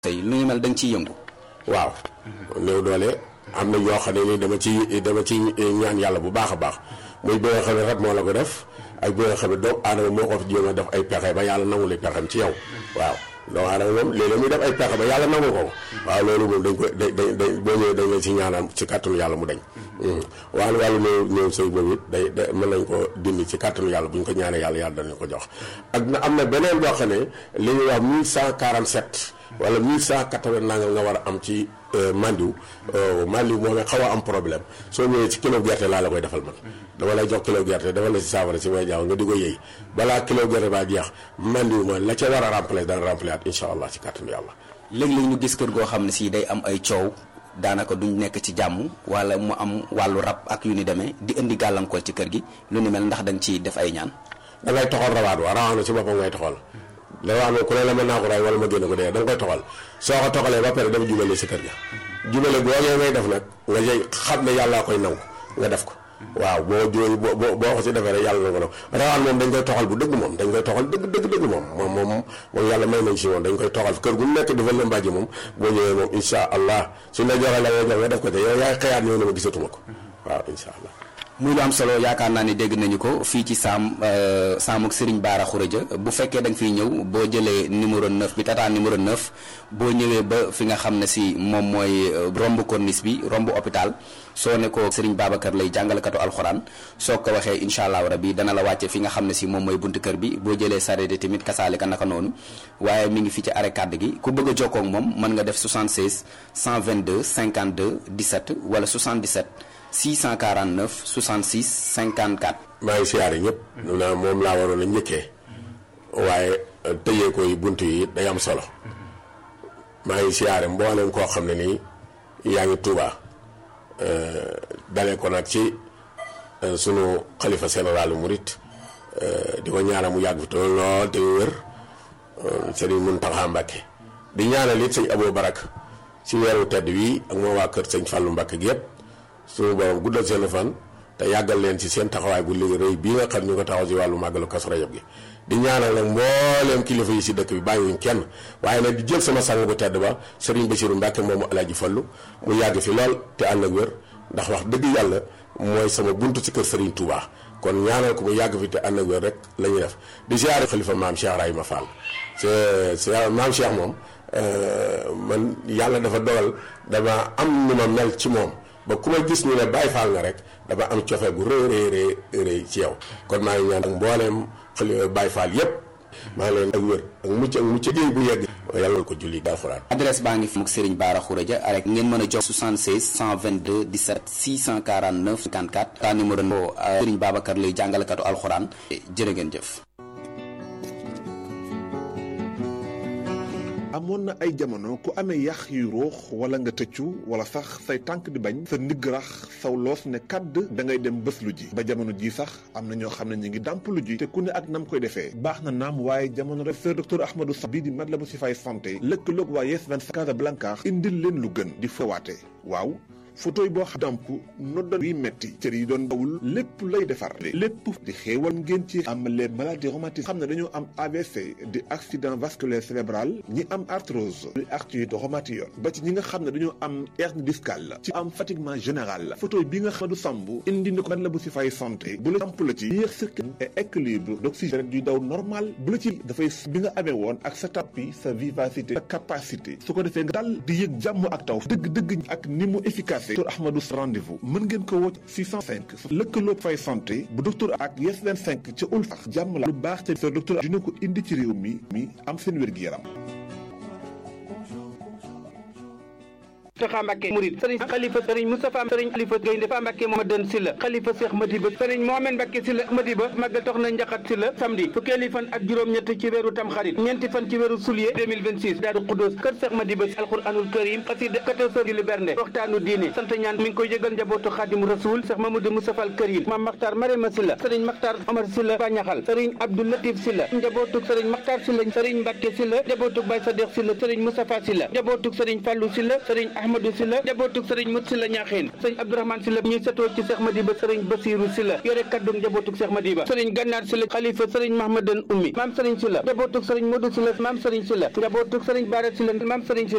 tey lu ñu mel da nga ciy yëngu. waaw néew doole am na yoo xam ne ni dama ci dama ci ñaan yàlla bu baax a baax muy bi nga xam ne rab moo la ko def ak bi nga xam ne doomu aadama moo ko fi jéem a def ay pexe ba yàlla nangu li pexem ci yow waaw doomu aadama moom léeg-léeg muy def ay pexe ba yàlla nangu ko waaw loolu moom dañ koy dañ dañ boo ñëwee dañ la ci ñaanal ci kàttanu yàlla mu dañ waaw wàllu néew néew sëy boobu it day day mën nañ ko dindi ci kàttanu yàlla bu ñu ko ñaanee yàlla yàlla danañ ko jox ak na am na beneen boo xam ne li ñuy wax 1147 wala 1180 nangam nga war a am ci mandiw mandiw moom xaw a am problème soo ñëwee ci kilo gerte laa la koy defal man dama lay jox kilo gerte defal la ci saafara si may jaaw nga di ko yëy balaa kilo gerte baa jeex mandiw ma la ca war a remplacer dana remplacer at incha allah ci kàttanu yàlla léeg-léeg ñu gis kër goo xam ne si day am ay coow daanaka duñ nekk ci jàmm wala mu am wàllu rab ak yu ni demee di indi gàllankoor ci kër gi lu ni mel ndax da nga ciy def ay ñaan da ngay toxal rawaat wa rawaat na ci boppam ngay toxal da wax ne ku ne la mën naa ko ray wala ma génn ko dee da nga koy toxal soo ko toxalee ba pare dafa jubale si kër ga jubale googee ngay def nag nga jëy xam ne yàllaa koy nangu nga def ko waaw boo jooy boo boo ko si defee rek yàlla na ko nangu rawaan moom dañ koy toxal bu dëgg moom dañ koy toxal dëgg dëgg dëgg moom moom moom moom yàlla may nañ si moom dañ koy toxal kër gu nekk dafa la mbàjji moom boo ñëwee moom insha allah suñ la joxee la nga jox nga def ko te yow yaay xëyaat ñëw ne ma gisatuma ko waaw insha allah muy lu am solo yaakaar naa ni dégg nañu ko fii ci saam saamuk Serigne Bara Khourédia bu fekkee da nga fiy ñëw boo jëlee numéro 9 bi tata numéro 9 boo ñëwee ba fi nga xam ne si moom mooy romb corniche bi romb hôpital soo ne ko Serigne Babacar lay jàngalekatu alxuraan soo ko waxee incha allah rabi dana la wàcce fi nga xam ne si moom mooy buntu kër bi boo jëlee sareet tamit kasaale ka naka noonu waaye mi ngi fi ci arrêt kàdd gi ku bëgg a jokkoo ak moom mën nga def 76 122 52 17 wala 77. 649 66 54. maa ngi siyaare ñëpp. naa moom laa waroon a njëkkee. waaye tëjee ko yi bunt yi day am solo. maa ngi siyaare mboolem koo xam ne nii yaa ngi Tuuba dalee ko nag ci sunu xalifa général murit di ko ñaanal mu yàgg fi te lool te wér Sëriñ Muntaxa Mbàkke di ñaanal it sëñ Abou Barak ci weeru tedd wii ak moo waa kër sëñ Fàllu Mbàkke gi yëpp. suñu borom guddal seen fan te yàggal leen ci seen taxawaay bu léegi rëy bii nga xam ñu ko taxaw ci wàllu màggalu Kazu Rajab gi di ñaanal nag mbooleem kilifa yi si dëkk bi bàyyiwuñ kenn waaye nag di jël sama sang bu tedd ba Serigne Bassirou Mbacke moomu Alaaji Fallu mu yàgg fi lool te ànd ak wér ndax wax dëgg yàlla mooy sama buntu ci kër Serigne Touba kon ñaanal ko mu yàgg fi te ànd ak wér rek la ñuy def di ziare xalifa maam Cheikh Rahima Fall c'est maam Cheikh moom man yàlla dafa dogal dama am nu ma mel ci moom ba ku ma gis ñu ne Baay Faal nga rek dafa am cofee bu rëy rëy rëy ci yow kon maa ngi ñaan ak mbooleem xale Baay Faal yépp maa ngi leen ak wér ak mucc ak mucc géey bu yegg yàlla ko julli alxuraan adresse baa ngi fi mu Serigne Bara Khourédia rek ngeen mën a jox 76 122 17 649 54 ta numéro no Serigne Babacar lay jàngalekatu alxuraan jërë ngeen jëf amoon na ay jamono ku amee yax yu ruux wala nga tëccu wala sax say tànk di bañ sa ndigg rax saw loos ne kàdd da ngay dem bés lu ji ba jamono ji sax am na ñoo xam ne ñu ngi dàmp lu ji te ku ne ak nam koy defee baax na naam waaye jamono rek seur docteur Ahmadou Sa bii di Matlaboul Chifaay santé lëkkaloog waa Yes 25 Casablanca indil leen lu gën di fawaate waaw photo yi boo xam damp noddal yi metti cër yi doon dawul lépp lay defar lépp di xéewal ngeen ci am les maladies rhumatismes xam ne dañoo am AVC di accident vasculaire cérébral ñi am arthrose di arthrite rhumatoïde ba ci ñi nga xam ne dañoo am hernie discale ci am fatiguement général photo bi nga xam du samb indi na ko man la bu si fay santé bu la samp la ci yéex circuit et équilibre d'oxygène du daw normal bu la ci dafay bi nga amee woon ak sa tapis sa vivacité sa capacité su ko defee nga dal di yëg jàmm ak taw dëgg-dëgg ak ni mu efficace docteur Ahmadou rendez-vous mën ngeen ko woo 605 lëkkaloo fay santé bu docteur ak Yes 25 ca ulfax jàmm la lu baax te docteur dina ko indi ci réew mi mi am seen wér-gi-yaram Mountakha Mbacké Mouride sëriñ xalifa sëriñ Moustapha sëriñ xalifa Gaynde Fa Mbacké Mohamed Sylla xalifa Cheikh Madiba sëriñ Mohamed Mbacké Sylla Madiba magal tox na njaxat Sylla samedi fukkeeli fan ak juróom-ñett ci weeru tamxarit ñeenti fan ci weeru soulier 2026 Daaru Xuddoos kër Cheikh Madiba alquranul karim xasida 14 heures julli bernde waxtaanu diine sant ñaan mi ngi koy yëgal njabootu Xaadimu Rasuul Cheikh Mamadou Moustapha al Karim Mame Makhtar Marema Sylla sëriñ Makhtar Omar Sylla Bañaxal sëriñ Abdou Latif Sylla njabootuk sëriñ Makhtar Sylla sëriñ Mbacké Sylla njabootuk Baye Sadikh Sylla sëriñ Moustapha Sylla njabootuk sëriñ Fallou Sylla sëriñ Ahmadou Sylla njabootuk sëriñ Mut Sylla ñaaxeen sëriñ Abdourahmane Sylla ñuy setoo ci Cheikh Madiba sëriñ Basiru Sylla yore kaddu njabootuk Cheikh Madiba sëriñ Gannaar Sylla xalifa sëriñ Mahmadan Ummi maam sëriñ Sylla njabootuk sëriñ Modou Sylla maam sëriñ Sylla njabootuk sëriñ Bara Sylla maam sëriñ Sylla